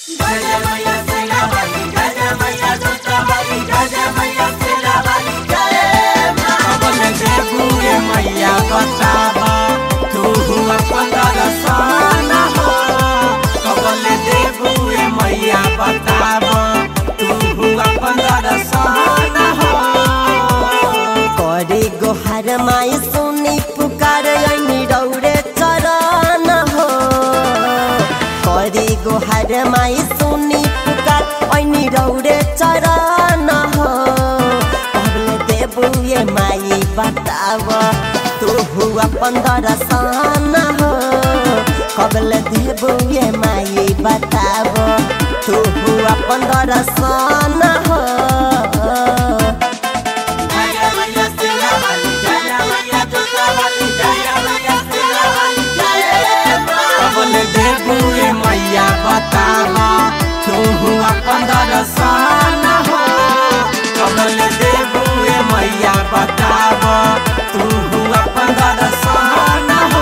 मैया बताबा तू अपन दर्शन हो कबल देबुए मैया बताबा तू अपन दर्शन हो करे गोहर माई सुनी पुकार ऐनी रौरे चरण हो करे गोहर माई सुनी पुकार ऐनी रौरे चरण हो कहले देबुए माई बताव तू अपन दर्शन हो कबल देबुए माई बताव तू अपन दर्शन हो कबल देबुए मैया बताबा तू अपन दर्शन हो कबल देबुए मैया बताबा तू अपन दर्शन हो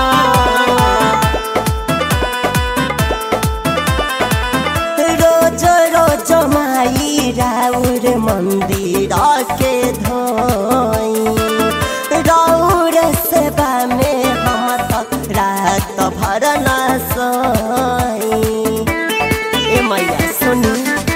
रोज रोज माई राउर मंदिर के धोई राउर सेवा में हम तक रात भर न सोई ए मैया सुनी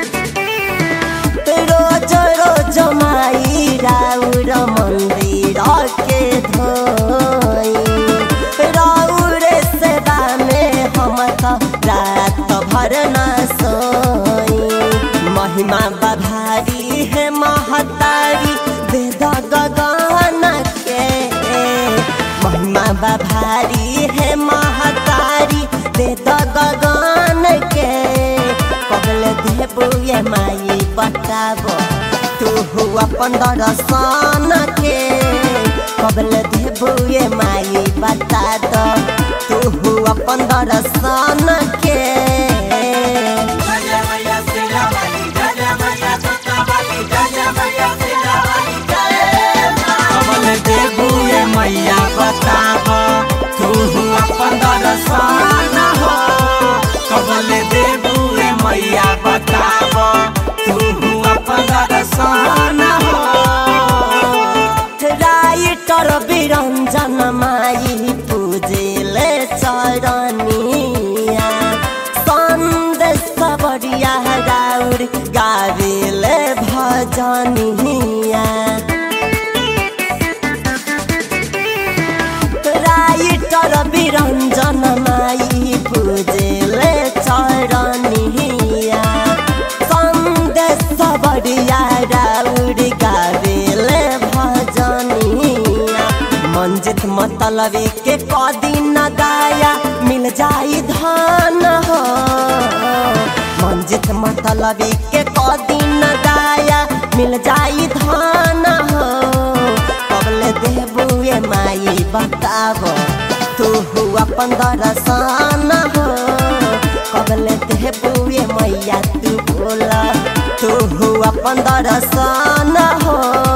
रोज रोज माई राउर मंदिर के धोई राउर सेवा में हम त रात भर न सोई महिमा बभारी है महतारी वेद गगन के महिमा बभारी है महतारी वेद गगन के कबल देबुए माई बताबो तू अपन दर्शन के कबल देबुए माई बता दो तू अपन दर्शन के कबल देबुए मैया बताब तू अपन दर्शन हो कबल देबुए मैया बताब तू अपन दर्शन हो राइटर बिरञ्जन माई पूजेले चरनिया सन्देश बढिया राउर गावेले भजनिया राइटर बिरञ्जन माई पूजेले चरनिया सन्देश बढिया राउर गावेले भजनिया मंजित मतलबी के कदिन गाया मिल जाई धन हो मंजित मतलबी के कदिन गाया मिल जाई धन हो कबले देबुए माई बताबो तू अपन दर्शन हो कबले देबुए मैया तू बोला तू अपन दर्शन हो